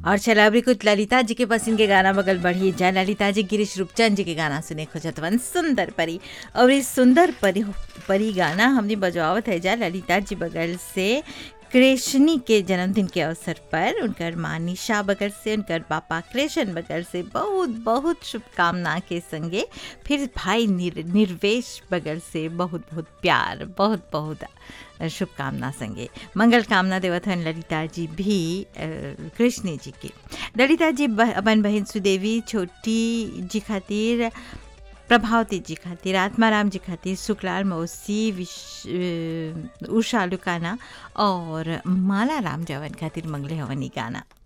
और चला अभी कुछ ललिता जी के पसंद के गाना बगल बढ़िए जा ललिता जी गिरीश रूपचंद जी के गाना सुने खोजतवन सुंदर परी और इस सुंदर परी परी गाना हमने बजवावत है जा ललिता जी बगल से कृष्णी के जन्मदिन के अवसर पर उनकर माँ निशा बगल से उनकर पापा कृष्ण बगल से बहुत बहुत शुभकामना के संगे फिर भाई निर, निर्वेश बगल से बहुत बहुत प्यार बहुत बहुत शुभकामना संगे मंगल कामना देवत हन ललिता जी भी कृष्ण जी के ललिता जी अपन बहन सुदेवी छोटी जी खातिर प्रभावती जी खातिर आत्माराम जी खातिर सुखलाल मौसी विश उषा लुकाना और माला राम जवन खातिर मंगले हवनी गाना